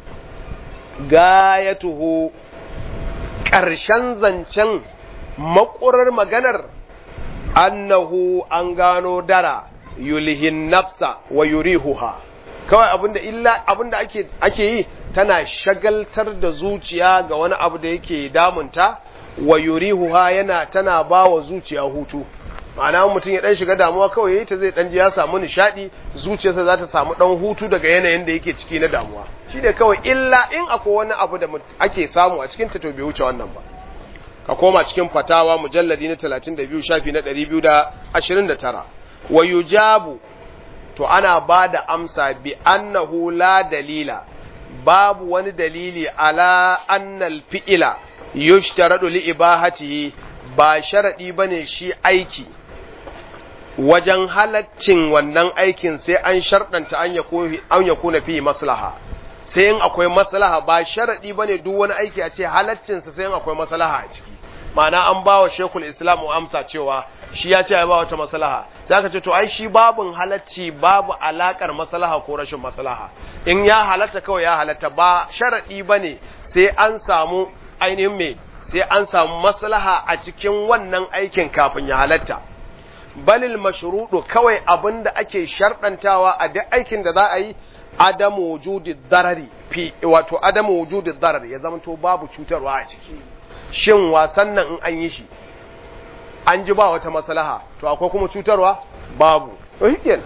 gayatuhu ƙarshen zancen makurar maganar annahu an gano dara yulhin nafsa wa yurihuha kawai abinda illa abinda ake ake yi tana shagaltar da zuciya ga wani abu da yake damunta wa yurihuha yana tana ba wa zuciya hutu ma'ana mutum ya dan shiga damuwa kawai yayi ta zai dan ji ya samu nishadi zuciyarsa za ta samu dan hutu daga yanayin da yake ciki na damuwa shi ne kawai illa in akwai wani abu da ake samu a cikin ta to bai wuce wannan ba ka koma cikin fatawa mujalladi na 32 shafi na 229 wa yujabu to ana ba da amsa bi annahu la dalila babu wani dalili ala annal fi'ila yushtaradu li ibahatihi ba sharadi bane shi aiki wajen halaccin wannan aikin sai an sharɗanta an ya kuna fi maslaha sai in akwai maslaha ba sharaɗi ba ne duk wani aiki a ce halaccinsa sai in akwai maslaha a ciki ma'ana an ba wa shekul islam amsa cewa shi ya ce ya ba wata maslaha sai aka ce to ai shi babin halacci babu alakar maslaha ko rashin maslaha in ya halatta kawai ya halatta ba sharaɗi ba ne sai an samu ainihin me sai an samu maslaha a cikin wannan aikin kafin ya halatta balil mashruɗu kawai abin da ake sharɗantawa a duk aikin da za a yi adamu wujudi darari fi wato adamu wujudi darar ya zama to babu cutarwa a ciki shin wasan nan in an yi shi an ji ba wata maslaha to akwai kuma cutarwa babu to shikenan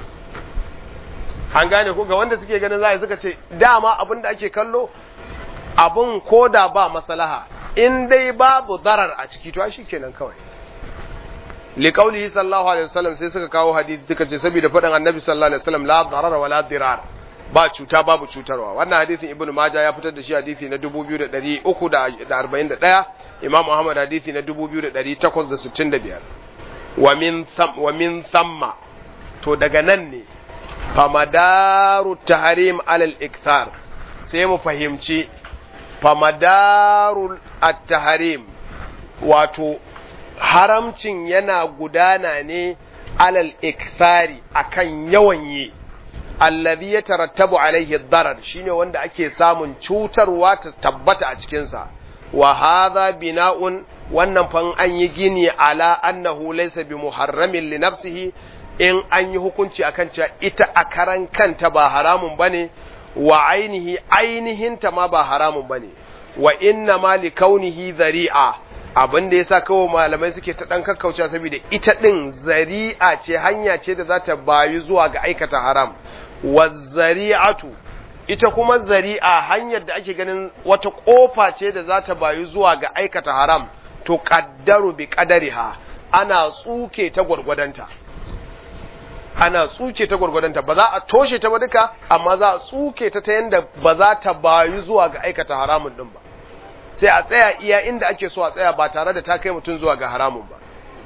an gane ko ga wanda suke ganin za suka ce dama abin da ake kallo abin koda ba maslaha in dai babu darar a ciki to shikenan kawai liqaulihi sallallahu alaihi wasallam sai suka kawo hadisi suka ce saboda faɗin annabi sallallahu alaihi wasallam la darara wala dirar ba cuta babu cutarwa wannan hadisin ibnu majah ya fitar da shi hadisi na 2341 imam ahmad hadisi na 2865 wa min tham wa min thamma to daga nan ne famadaru tahrim alal ikthar sai mu fahimci famadaru at-tahrim wato haramcin yana gudana ne alal ikthari akan yawan yi allazi ya tarattabu alaihi darar shine wanda ake samun cutarwa ta tabbata a cikinsa wa hadha bina'un wannan fan an yi gini ala annahu laysa bi muharramin li nafsihi in an yi hukunci akan cewa ita a karan kanta ba haramun bane wa ainihi ainihinta ma ba haramun bane wa inna ma li kaunihi zari'a abin da yasa kawai malamai suke ta dan kakkauce saboda ita din zari'a ce hanya ce da za ta bayu zuwa ga aikata haram wa zari'atu ita kuma zari'a hanyar da ake ganin wata kofa ce da za ta bayu zuwa ga aikata haram to qaddaru bi qadariha ana tsuke ta gwargwadonta ana tsuke ta gwargwadonta ba za a toshe ta ba duka amma za a tsuke ta ta yanda ba za ta bayu zuwa ga aikata haramun din ba sai a tsaya iya inda ake so a tsaya ba tare da ta kai mutum zuwa ga haramun ba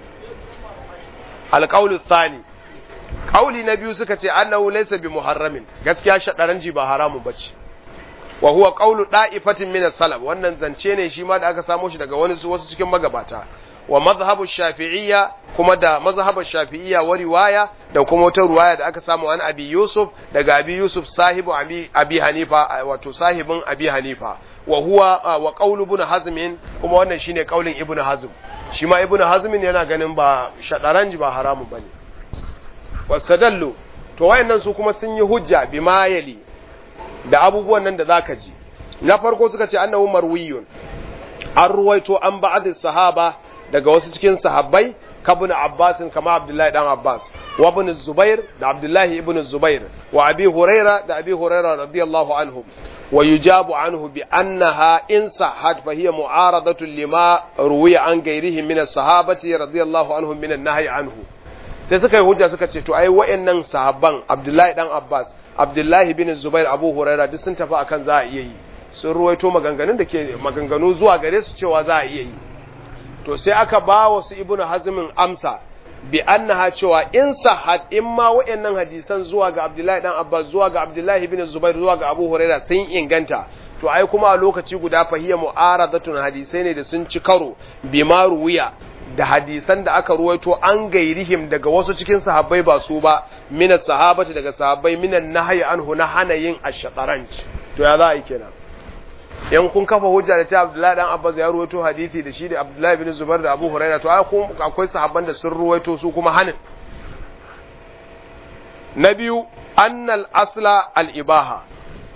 alƙaulu tsani ƙauli na biyu suka ce annahu laysa bi muharramin gaskiya shadaranji ba haramun bace wa huwa qawlu da'ifatin min as-salaf wannan zance ne shi ma da aka samo shi daga wani wasu cikin magabata wa mazhabu shafi'iyya kuma da mazhabu shafi'iyya wa riwaya da kuma wata riwaya da aka samu an abi yusuf daga abi yusuf sahibu abi, abi hanifa wato sahibin abi hanifa wa huwa wa qawlu ibn hazm kuma wannan shine qaulin ibn hazm shi ma ibn hazm yana ganin ba shadaranji ba haramun bane wasadallu to wayannan su kuma sun yi hujja bima yali da abubuwan nan da zaka ji na farko suka ce annahu marwiyun an ruwaito an ba'd sahaba daga wasu cikin sahabbai kabun abbasin kama abdullahi dan abbas wa ibn zubair da abdullahi ibn zubair wa abi huraira da abi huraira radiyallahu anhum wa yujabu anhu bi annaha in sahhat fa hiya mu'aradatu lima ruwiya an ghairihi min as-sahabati radiyallahu anhum min an-nahy anhu sai suka yi hujja suka ce to ai wayannan sahabban abdullahi dan abbas abdullahi bin zubair abu huraira duk sun tafi akan za a iya yi sun ruwaito maganganun da ke maganganu zuwa gare su cewa za a iya yi to sai aka ba wa su ibnu hazmin amsa bi annaha cewa in sahad in ma wayannan hadisan zuwa ga abdullahi dan abbas zuwa ga abdullahi bin zubair zuwa ga abu huraira sun inganta to ai kuma a lokaci guda fahiya mu'aradatun hadisai ne da sun ci karo bima ruwiya da hadisan da aka ruwaito an gairihim daga wasu cikin sahabbai ba su ba mina sahabati daga sahabbai minan nahyi anhu na hana yin ash-shataranj to ya za a yi kenan yan kun kafa hujja da cewa Abdullahi dan Abbas ya ruwaito hadisi da shi da Abdullahi bin Zubair da Abu Hurairah to akwai sahabban da sun ruwaito su kuma hanin na biyu annal asla al-ibaha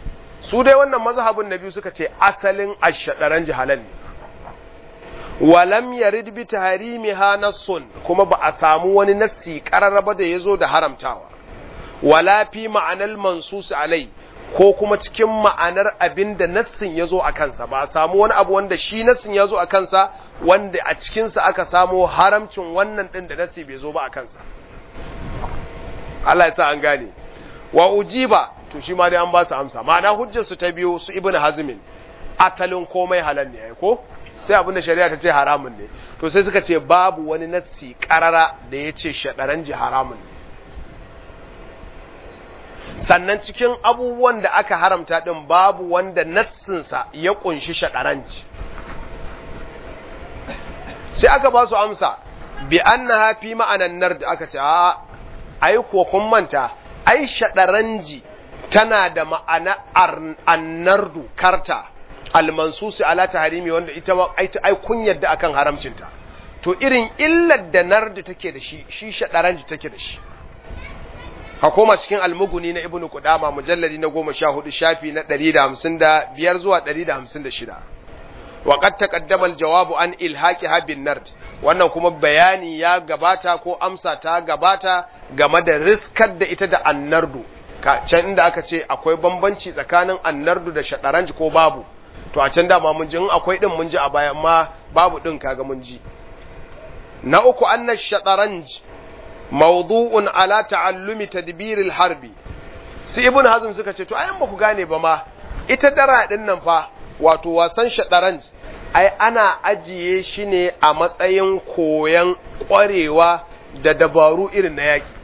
su dai wannan mazhabin na biyu suka ce asalin ashadaran jihalan ne walam yarid bi tahrimiha nassun kuma ba a samu wani nassi qararraba da yazo da haramtawa wala fi ma'anal mansus alai ko kuma cikin ma'anar abin da nassin yazo a kansa ba a samu wani abu wanda shi nassin yazo a kansa wanda a cikin sa aka samu haramcin wannan din da nassi bai zo ba a kansa Allah ya sa an gane wa ujiba to shi ma dai an ba su amsa ma'ana hujjar su ta biyo su ibnu hazmin asalin komai halal ne ko sai abinda shari'a ta ce haramun ne to sai suka ce babu wani nassi karara da ya ce shaɗaranji haramun ne sannan cikin abubuwan da aka haramta ɗin babu wanda nassinsa ya ƙunshi shaɗaranci sai aka ba su amsa bi annaha fi ma'anan nar da aka ce a ai ko kun manta ai shaɗaranji tana da ma'ana annardu karta almansusi ala taharimi wanda ita ma ai kun yadda akan haramcinta to irin illar da nardi take da shi shi shadaranji take da shi hakoma cikin almuguni na ibnu qudama mujalladi na 14 shafi na 155 zuwa 156 wa qad taqaddama aljawabu an ilhaqiha bin nard wannan kuma bayani ya gabata ko amsa ta gabata game da riskar da ita da annardu can inda aka ce akwai bambanci tsakanin annardu da shadaranji ko babu to a can dama mun ji in akwai din mun ji a baya amma babu din kaga mun ji na uku anna shataranj mawdu'un ala ta'allumi tadbiril harbi su ibn hazm suka ce to ayan ba ku gane ba ma ita dara din nan fa wato wasan shataranj ai ana ajiye shi ne a matsayin koyan kwarewa da dabaru irin na yaki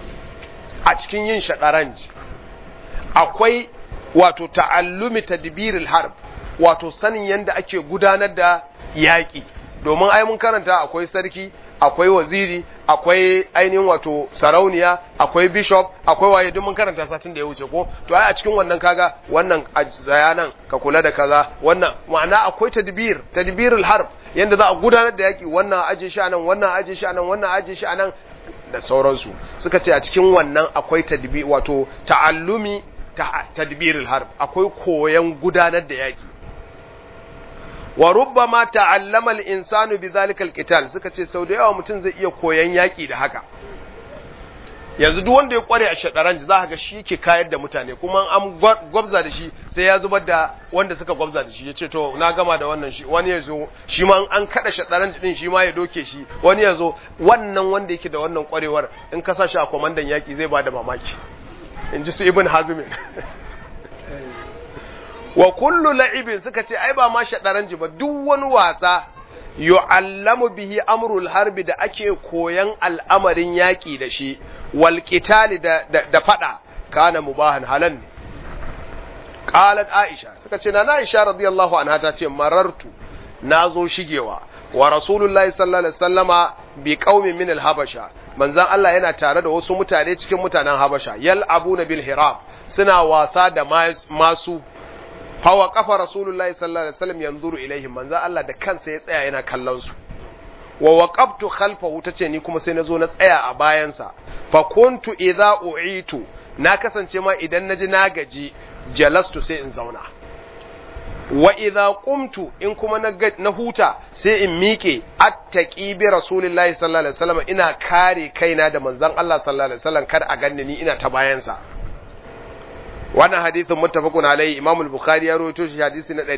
a cikin yin shataranj akwai wato ta'allumi tadbiril harb wato sanin yadda ake gudanar da yaƙi domin ai mun karanta akwai sarki akwai waziri akwai ainihin wato sarauniya akwai bishop akwai waye duk mun karanta satin da ya wuce ko to ai a cikin wannan kaga wannan zayanan ka kula da kaza wannan ma'ana akwai tadbir tadbirul harb yanda za a gudanar da yaƙi wannan aje shi anan wannan aje shi anan wannan aje shi anan da sauransu suka ce a cikin wannan akwai tadbir wato ta'allumi tadbirul harb akwai koyan gudanar da yaƙi wa rubbama ta'allama al-insanu bidhalika al-qital suka ce sau da yawa mutum zai iya koyan yaki da haka yanzu duk wanda ya kware a shadaranji za ka ga shi yake kayar da mutane kuma an gwabza da shi sai ya zubar da wanda suka gwabza da shi ya ce to na gama da wannan shi wani ya zo shi ma an kada shadaranji din shi ma ya doke shi wani ya zo wannan wanda yake da wannan kwarewar in ka sa shi a kwamandan yaki zai ba da mamaki in ji su ibn hazimin wa kullu la'ibin suka ce ai ba ma shadaranji ba duk wani wasa yu'allamu bihi amrul harbi da ake koyan al'amarin yaki da shi wal qitali da, da, da fada kana mubahan halan ne qalat aisha suka ce na aisha radiyallahu anha ta ce marartu nazo shigewa wa rasulullahi sallallahu alaihi wasallama bi qaumin min al-habasha manzon Allah yana tare da wasu mutane cikin mutanen habasha yal abuna bil hirab suna wasa da masu hawa kafa rasulullahi sallallahu alaihi wasallam yanzuru ilaihim manzo Allah da kansa ya tsaya yana kallon su wa waqaftu khalfahu tace ni kuma sai nazo na tsaya a bayansa fa kuntu idza u'itu na kasance ma idan naji na gaji jalastu sai in zauna wa idza qumtu in kuma na huta sai in miƙe attaqi bi rasulillahi sallallahu alaihi wasallam ina kare kaina da manzon Allah sallallahu alaihi wasallam kar a ganni ni ina ta bayansa wannan hadithin muttafaqun alaihi imam al-bukhari ya rawaito shi hadisi na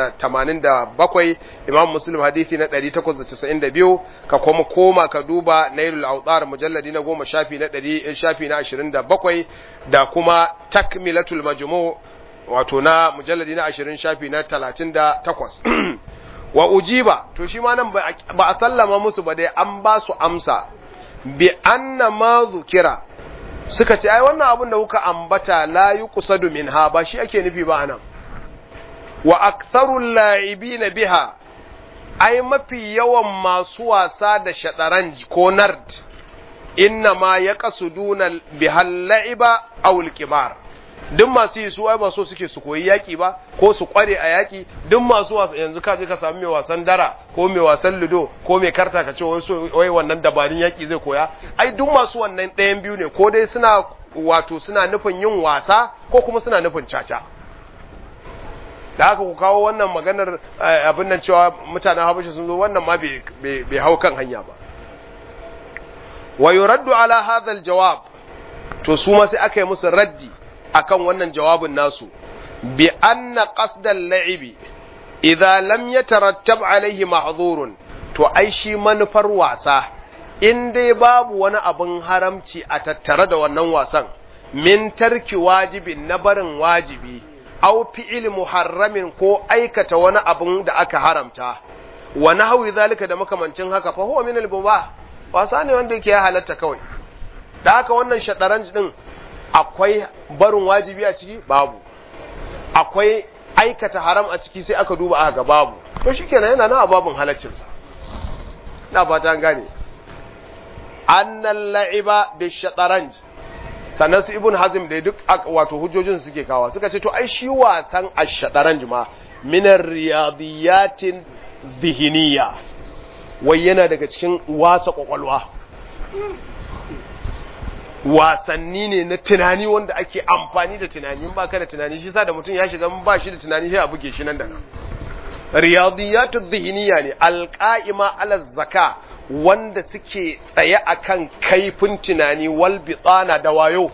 987 imam muslim hadisi na 892 ka kuma koma ka duba nailul awtar mujalladi na 10 shafi na 100 shafi na 27 da kuma takmilatul majmu wato na mujalladi na 20 shafi na 38 wa ujiba to shi ma nan ba a sallama musu ba dai an ba su amsa bi anna ma zukira suka ce ai wannan abin da kuka ambata la yuqsadu minha ba shi ake nufi ba anan wa aktharul la'ibina biha ai mafi yawan masu wasa da shataranj ko nard inna ma yaqsuduna bihal la'iba aw al-qimar duk masu yi su ai ba so suke su koyi yaki ba ko su kware a yaki duk masu wasa yanzu ka je ka samu mai wasan dara ko mai wasan ludo ko mai karta ka ce wai so wai wannan dabarun yaki zai koya ai duk masu wannan ɗayan biyu ne ko dai suna wato suna nufin yin wasa ko kuma suna nufin caca da haka ku kawo wannan maganar abin nan cewa mutanen habasha sun zo wannan ma bai hau kan hanya ba wa yuraddu ala hadha jawab to su ma sai aka yi musu raddi akan wannan jawabin nasu bi anna qasdal la'ibi idza lam yatarattab alaihi mahdhurun to ai shi manufar wasa in dai babu wani abin haramci a tattare da wannan wasan min tarki wajibin na barin wajibi au fi'il muharramin ko aikata wani abin da aka haramta wa nahwi zalika da makamancin haka fa huwa min al-mubah wasa ne wanda yake ya halatta kawai da haka wannan shadaranj din akwai barin wajibi a ciki babu akwai aikata haram a ciki sai aka duba aka ga babu to shikenan yana nan a babun halaccin sa na fata an gane annal la'iba bi shataranj sannan su ibn hazim da duk wato hujjojin suke kawa suka ce to ai shi wasan ash-shataranj ma min riyadiyatin dhihniya wai yana daga cikin wasa kwakwalwa wasanni ne na tunani wanda ake amfani da tunani ba ka da tunani shi sa da mutum ya shiga ba shi da tunani sai a buge shi nan da nan riyadiyatu dhihniya ne alqa'ima ala zaka wanda suke tsaye akan kaifin tunani wal bitana da wayo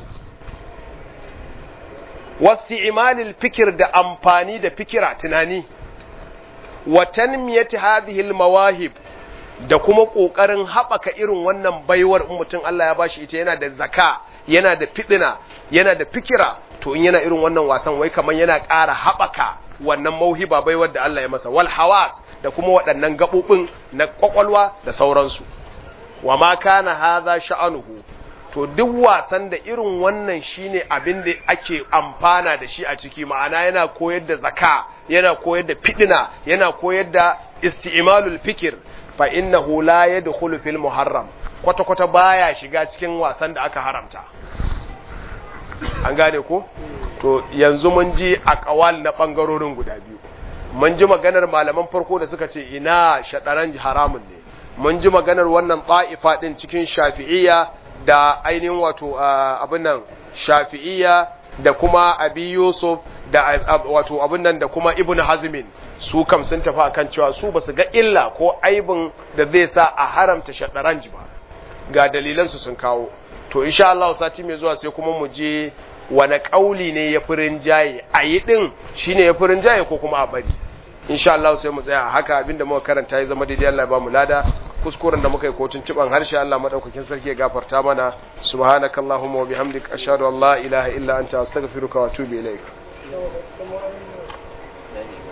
wasti'malil fikir da amfani da fikira tunani wa tanmiyati hadhihi al mawahib da kuma ƙoƙarin haɓaka irin wannan baiwar in mutum Allah ya bashi ita yana da zaka yana da fiɗina yana da fikira to in yana irin wannan wasan wai kamar yana ƙara haɓaka wannan mauhiba baiwar da Allah ya masa wal hawas da kuma waɗannan gaɓoɓin na ƙwaƙwalwa da sauransu wa ma kana hadha sha'anuhu to duk wasan da irin wannan shine abin da ake amfana da shi a ciki ma'ana yana koyar da zaka yana koyar da fiɗina yana koyar da isti'malul fikir fa innahu la yadkhulu fil muharram kwata kwata baya shiga cikin wasan da aka haramta an gane ko to yanzu mun ji aqwal na bangarorin guda biyu mun ji maganar malaman farko da suka ce ina shadaran haramun ne mun ji maganar wannan ta'ifa din cikin shafi'iyya da ainihin wato abin nan shafi'iyya da kuma abi yusuf da wato abin nan da kuma ibn hazmin su kam sun tafi akan cewa su basu ga illa ko aibin da zai sa a haramta shadaranji ba ga dalilan su sun kawo to insha Allah sati mai zuwa sai kuma mu je wani kauli ne ya furin jaye a yi din shine ya furin jaye ko kuma a bari insha Allah sai mu tsaya haka abinda muka karanta ya zama daidai Allah ya ba mu lada kuskuren da muka yi kotun ciban harshe Allah madaukakin sarki ya gafarta mana subhanakallahumma wa bihamdika ashhadu an la ilaha illa anta astaghfiruka wa atubu ilaik